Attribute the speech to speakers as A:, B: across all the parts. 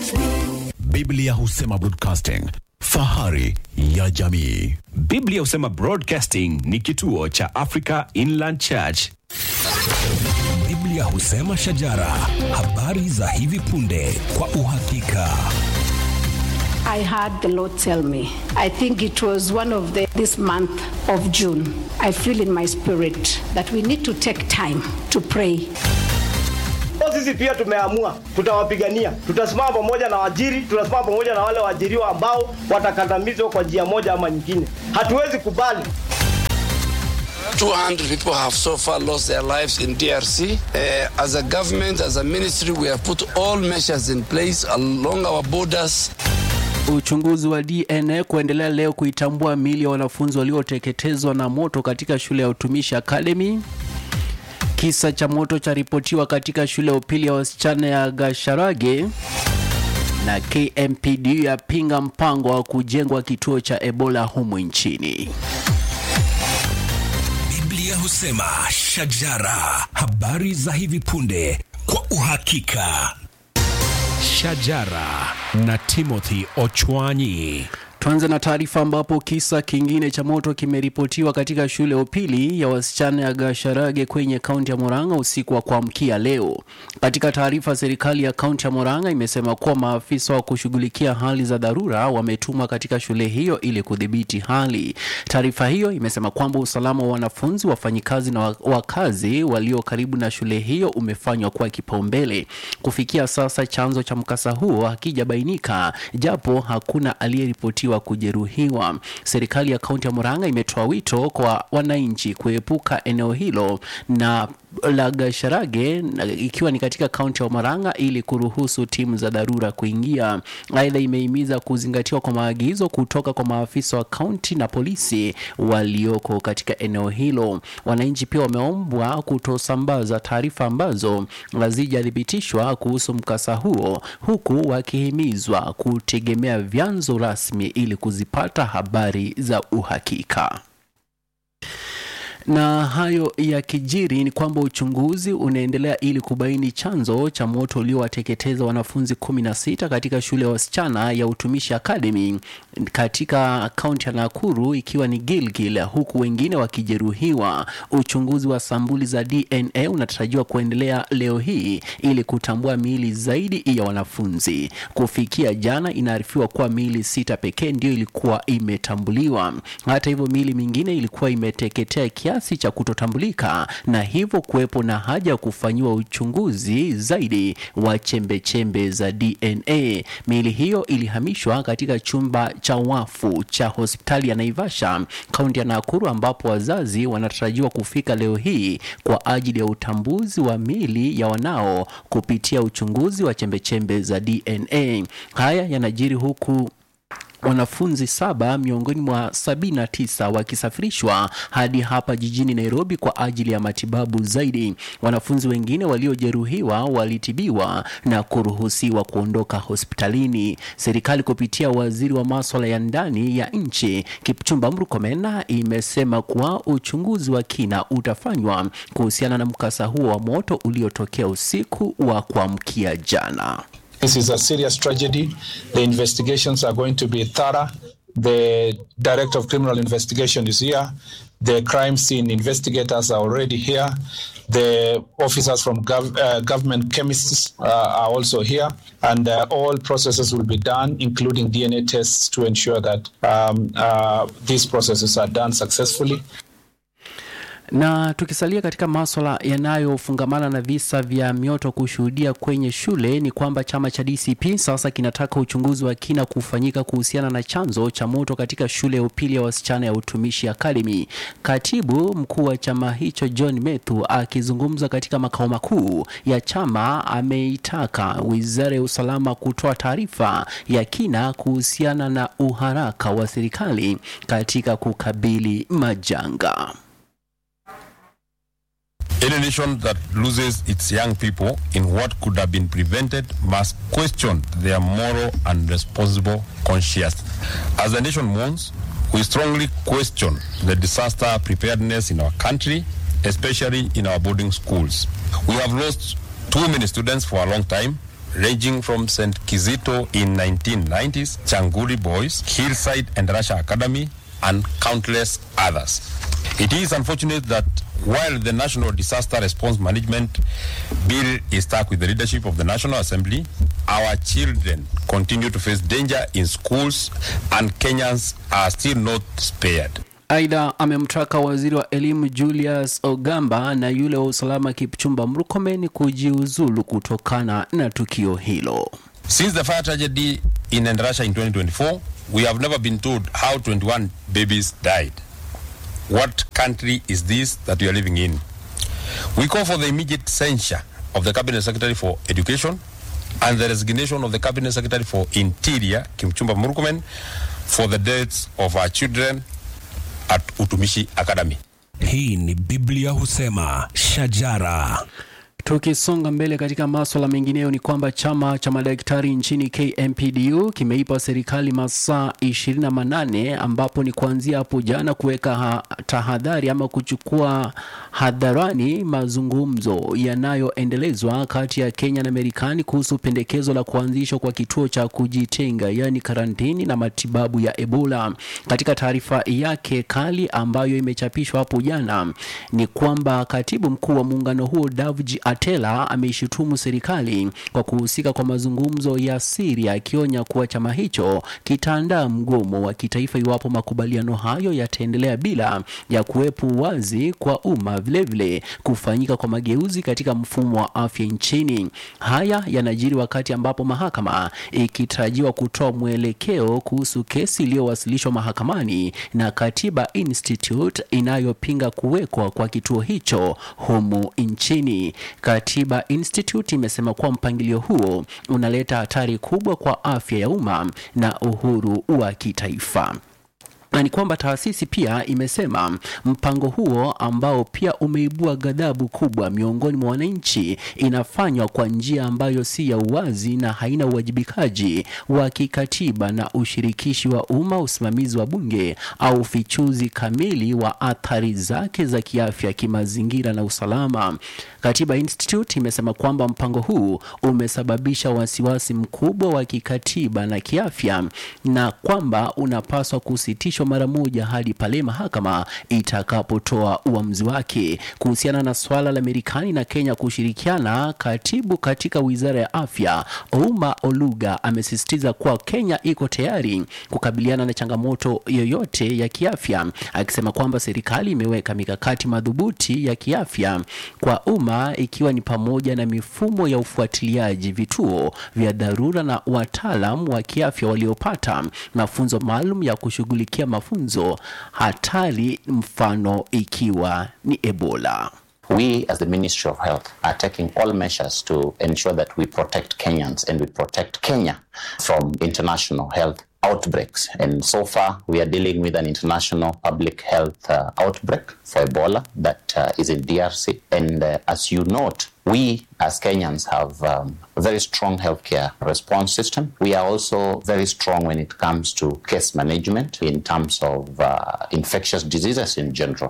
A: Biblia husema broadcasting, fahari ya jamii.
B: Biblia husema Broadcasting ni kituo cha Africa Inland Church.
C: Biblia husema shajara, habari za hivi punde kwa uhakika.
D: I heard the Lord tell me. I think it was one of the this month of June. I feel in my spirit that we need to take time to pray.
E: Kwa sisi pia tumeamua tutawapigania, tutasimama pamoja na wajiri, tutasimama pamoja na wale waajiriwa ambao watakandamizwa kwa njia moja ama nyingine. Hatuwezi kubali
F: 200 people have so far lost their lives in DRC. Uh, as a government, as a ministry, we have put all measures in place along our borders.
G: Uchunguzi wa DNA kuendelea leo kuitambua miili ya wanafunzi walioteketezwa na moto katika shule ya utumishi Academy. Kisa cha moto charipotiwa katika shule ya upili ya wasichana ya Gasharage na KMPD yapinga mpango wa kujengwa kituo cha Ebola humu nchini.
C: Biblia husema shajara, habari za hivi punde kwa uhakika.
A: Shajara na Timothy Ochwanyi.
G: Tuanze na taarifa ambapo kisa kingine cha moto kimeripotiwa katika shule ya upili ya wasichana ya Gasharage kwenye kaunti ya Murang'a usiku wa kuamkia leo. Katika taarifa, serikali ya kaunti ya Murang'a imesema kuwa maafisa wa kushughulikia hali za dharura wametumwa katika shule hiyo ili kudhibiti hali. Taarifa hiyo imesema kwamba usalama wa wanafunzi, wafanyikazi na wa- wakazi walio karibu na shule hiyo umefanywa kuwa kipaumbele. Kufikia sasa, chanzo cha mkasa huo hakijabainika, japo hakuna aliyeripotiwa kujeruhiwa. Serikali ya kaunti ya Murang'a imetoa wito kwa wananchi kuepuka eneo hilo na la Gasharage na- ikiwa ni katika kaunti ya Murang'a ili kuruhusu timu za dharura kuingia. Aidha, imehimiza kuzingatiwa kwa maagizo kutoka kwa maafisa wa kaunti na polisi walioko katika eneo hilo. Wananchi pia wameombwa kutosambaza taarifa ambazo hazijathibitishwa kuhusu mkasa huo, huku wakihimizwa kutegemea vyanzo rasmi ili kuzipata habari za uhakika na hayo ya kijiri ni kwamba uchunguzi unaendelea ili kubaini chanzo cha moto uliowateketeza wanafunzi 16 katika shule ya wasichana ya utumishi Academy katika kaunti ya Nakuru ikiwa ni Gilgil, huku wengine wakijeruhiwa. Uchunguzi wa sampuli za DNA unatarajiwa kuendelea leo hii ili kutambua miili zaidi ya wanafunzi. Kufikia jana, inaarifiwa kuwa miili sita pekee ndio ilikuwa imetambuliwa. Hata hivyo, miili mingine ilikuwa imeteketea kiasi cha kutotambulika na hivyo kuwepo na haja ya kufanyiwa uchunguzi zaidi wa chembechembe za DNA. Miili hiyo ilihamishwa katika chumba cha wafu cha hospitali ya Naivasha, kaunti ya Nakuru, ambapo wazazi wanatarajiwa kufika leo hii kwa ajili ya utambuzi wa miili ya wanao kupitia uchunguzi wa chembechembe za DNA. Haya yanajiri huku wanafunzi saba miongoni mwa sabini na tisa wakisafirishwa hadi hapa jijini Nairobi kwa ajili ya matibabu zaidi. Wanafunzi wengine waliojeruhiwa walitibiwa na kuruhusiwa kuondoka hospitalini. Serikali kupitia waziri wa maswala ya ndani ya nchi Kipchumba Murkomen imesema kuwa uchunguzi wa kina utafanywa kuhusiana na mkasa huo wa moto uliotokea usiku wa kuamkia jana.
H: This is a serious tragedy. The investigations are going to be thorough. The Director of Criminal Investigation is here. The crime scene investigators are already here. The officers from gov- uh, government chemists uh, are also here. And uh, all processes will be done, including DNA tests, to ensure that um, uh, these processes are done successfully.
G: Na tukisalia katika maswala yanayofungamana na visa vya mioto kushuhudia kwenye shule ni kwamba chama cha DCP sasa kinataka uchunguzi wa kina kufanyika kuhusiana na chanzo cha moto katika shule ya upili ya wasichana ya Utumishi Academy. Katibu mkuu wa chama hicho John Methu akizungumza katika makao makuu ya chama ameitaka Wizara ya Usalama kutoa taarifa ya kina kuhusiana na uharaka wa serikali katika kukabili majanga.
I: Any nation that loses its young people in what could have been prevented must question their moral and responsible conscience. As the nation mourns, we strongly question the disaster preparedness in our country, especially in our boarding schools. We have lost too many students for a long time. ranging from St. Kizito in 1990s, Changuri Boys, Hillside and Russia Academy, and countless others. It is unfortunate that while the National Disaster Response Management Bill is stuck with the leadership of the National Assembly, our children continue to face danger in schools and Kenyans are still not spared.
G: Aidha, amemtaka waziri wa elimu Julius Ogamba na yule wa usalama Kipchumba Murkomen kujiuzulu kutokana na tukio hilo.
I: Since the fire tragedy in Endarasha in 2024, we have never been told how 21 babies died. What country is this that we are living in? We call for the immediate censure of the Cabinet Secretary for Education and the resignation of the Cabinet Secretary for Interior, Kimchumba Murkomen, for the deaths of our children at Utumishi Academy.
C: Hii ni Biblia husema shajara.
G: Tukisonga mbele katika maswala mengineyo ni kwamba chama cha madaktari nchini KMPDU kimeipa serikali masaa 28 ambapo ni kuanzia hapo jana kuweka ha- tahadhari ama kuchukua hadharani mazungumzo yanayoendelezwa kati ya Kenya na Marekani kuhusu pendekezo la kuanzishwa kwa kituo cha kujitenga yaani karantini na matibabu ya Ebola. Katika taarifa yake kali ambayo imechapishwa hapo jana ni kwamba katibu mkuu wa muungano huo Davji Atela ameishutumu serikali kwa kuhusika kwa mazungumzo ya siri, akionya kuwa chama hicho kitaandaa mgomo wa kitaifa iwapo makubaliano hayo yataendelea bila ya kuwepo uwazi kwa umma, vilevile kufanyika kwa mageuzi katika mfumo wa afya nchini. Haya yanajiri wakati ambapo mahakama ikitarajiwa kutoa mwelekeo kuhusu kesi iliyowasilishwa mahakamani na Katiba Institute inayopinga kuwekwa kwa kituo hicho humu nchini. Katiba Institute imesema kuwa mpangilio huo unaleta hatari kubwa kwa afya ya umma na uhuru wa kitaifa na ni kwamba taasisi pia imesema mpango huo ambao pia umeibua ghadhabu kubwa miongoni mwa wananchi inafanywa kwa njia ambayo si ya uwazi na haina uwajibikaji wa kikatiba na ushirikishi wa umma, usimamizi wa bunge au ufichuzi kamili wa athari zake za kiafya, kimazingira na usalama. Katiba Institute imesema kwamba mpango huu umesababisha wasiwasi mkubwa wa kikatiba na kiafya na kwamba unapaswa kusitishwa mara moja hadi pale mahakama itakapotoa uamuzi wake kuhusiana na swala la Marekani na Kenya kushirikiana. Katibu katika wizara ya afya Ouma Oluga amesisitiza kuwa Kenya iko tayari kukabiliana na changamoto yoyote ya kiafya, akisema kwamba serikali imeweka mikakati madhubuti ya kiafya kwa umma ikiwa ni pamoja na mifumo ya ufuatiliaji, vituo vya dharura na wataalam wa kiafya waliopata mafunzo maalum ya kushughulikia mafunzo hatari, mfano ikiwa ni Ebola.
J: We, as the Ministry of Health, are taking all measures to ensure that we protect Kenyans and we protect Kenya from international health outbreaks. And so far, we are dealing with an international public health uh, outbreak for Ebola that uh, is in DRC. And uh, as you note, we as Kenyans have um, a very strong healthcare response system. We are also very strong when it comes to case management in terms of uh, infectious diseases in general.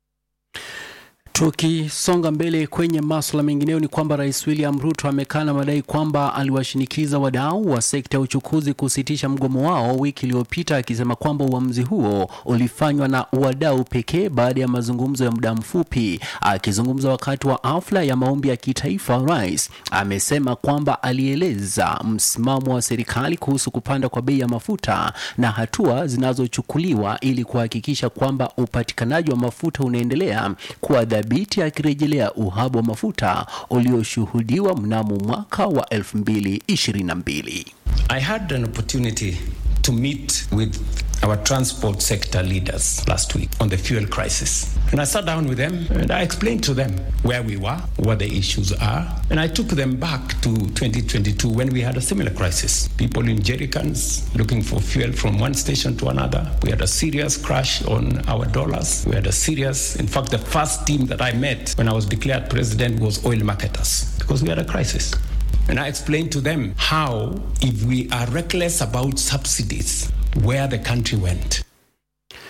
G: Tukisonga mbele kwenye masuala mengineyo ni kwamba Rais William Ruto amekana madai kwamba aliwashinikiza wadau wa sekta ya uchukuzi kusitisha mgomo wao wiki iliyopita, akisema kwamba uamuzi huo ulifanywa na wadau pekee baada ya mazungumzo ya muda mfupi. Akizungumza wakati wa hafla ya maombi ya kitaifa, rais amesema kwamba alieleza msimamo wa serikali kuhusu kupanda kwa bei ya mafuta na hatua zinazochukuliwa ili kuhakikisha kwamba upatikanaji wa mafuta unaendelea kuwa thabiti akirejelea uhaba wa mafuta ulioshuhudiwa mnamo mwaka wa 2022.
K: I had an opportunity to meet with our transport sector leaders last week on the fuel crisis. And I sat down with them and I explained to them where we were, what the issues are. And I took them back to 2022 when we had a similar crisis. People in jerrycans looking for fuel from one station to another. We had a serious crash on our dollars. We had a serious, in fact, the first team that I met when I was declared president was oil marketers because we had a crisis. And I explained to them how, if we are reckless about subsidies, where the country went.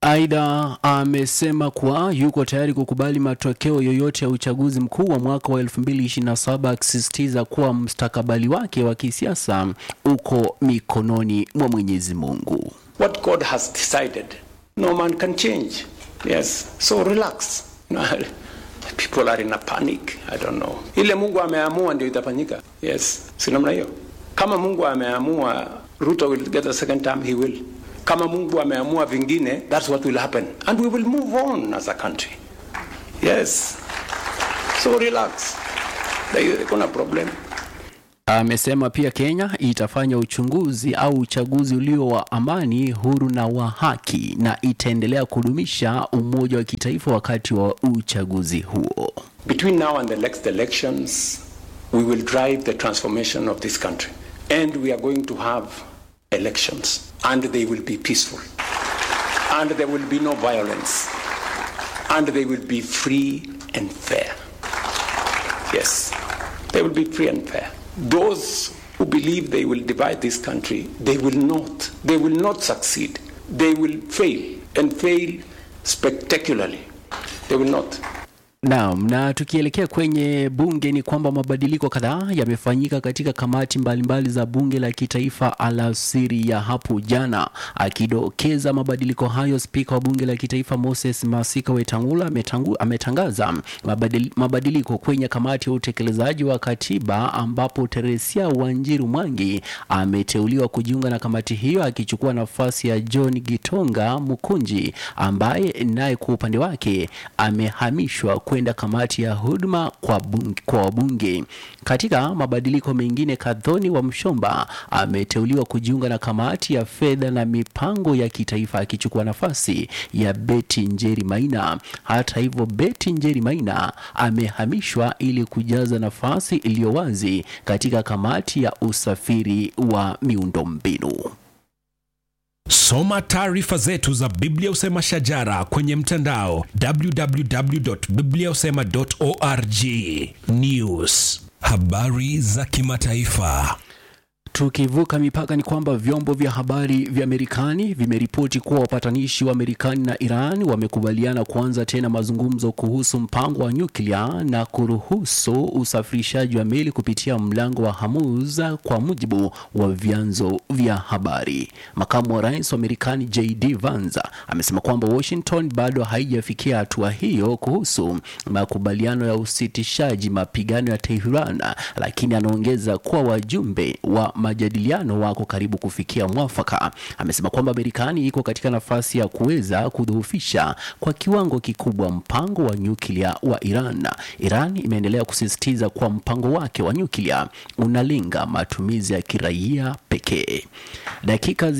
G: Aidha, amesema kuwa yuko tayari kukubali matokeo yoyote ya uchaguzi mkuu wa mwaka wa 2027 akisisitiza kuwa mustakabali wake wa kisiasa uko mikononi mwa Mwenyezi Mungu.
K: What God has decided, no man can change. Yes, so relax. No, People are in a panic. I don't know. Ile Mungu ameamua ndio itafanyika. Yes, si namna hiyo. Kama Mungu ameamua Ruto will get a second term, he will. Kama Mungu ameamua vingine, that's what will happen. And we will move on as a country. Yes. So relax. There- Kuna problem.
G: Amesema pia Kenya itafanya uchunguzi au uchaguzi ulio wa amani, huru na wa haki na itaendelea kudumisha umoja wa kitaifa wakati wa uchaguzi huo.
K: Between now and the next elections, we will drive the transformation of this country. And we are going to have elections. And they will be peaceful. And there will be no violence. And they will be free and fair. Yes, they will be free and fair. Those who believe they will divide this country, they will not. They will not succeed. They will fail and fail spectacularly. They will not.
G: Naam, na tukielekea kwenye bunge ni kwamba mabadiliko kadhaa yamefanyika katika kamati mbalimbali za bunge la kitaifa alasiri ya hapo jana. Akidokeza mabadiliko hayo, spika wa bunge la kitaifa Moses Masika Wetangula ametangu, ametangaza mabadili, mabadiliko kwenye kamati ya utekelezaji wa katiba ambapo Teresia Wanjiru Mwangi ameteuliwa kujiunga na kamati hiyo akichukua nafasi ya John Gitonga Mukunji ambaye naye kwa upande wake amehamishwa kwenda kamati ya huduma kwa, bunge, kwa wabunge. Katika mabadiliko mengine, Kadhoni wa Mshomba ameteuliwa kujiunga na kamati ya fedha na mipango ya kitaifa akichukua nafasi ya Betty Njeri Maina. Hata hivyo, Betty Njeri Maina amehamishwa ili kujaza nafasi iliyo wazi katika kamati ya usafiri wa miundombinu.
C: Soma taarifa zetu za Biblia Usema Shajara kwenye mtandao www.bibliausema.org. News, habari za kimataifa.
G: Tukivuka mipaka ni kwamba vyombo vya habari vya Marekani vimeripoti kuwa wapatanishi wa Marekani na Iran wamekubaliana kuanza tena mazungumzo kuhusu mpango wa nyuklia na kuruhusu usafirishaji wa meli kupitia mlango wa Hormuz, kwa mujibu wa vyanzo vya habari. Makamu wa rais wa Marekani JD Vance amesema kwamba Washington bado haijafikia hatua hiyo kuhusu makubaliano ya usitishaji mapigano ya Tehran, lakini anaongeza kuwa wajumbe wa majadiliano wako karibu kufikia mwafaka. Amesema kwamba Marekani iko katika nafasi ya kuweza kudhoofisha kwa kiwango kikubwa mpango wa nyuklia wa Iran. Iran imeendelea kusisitiza kuwa mpango wake wa nyuklia unalenga matumizi ya kiraia pekee. Dakika zi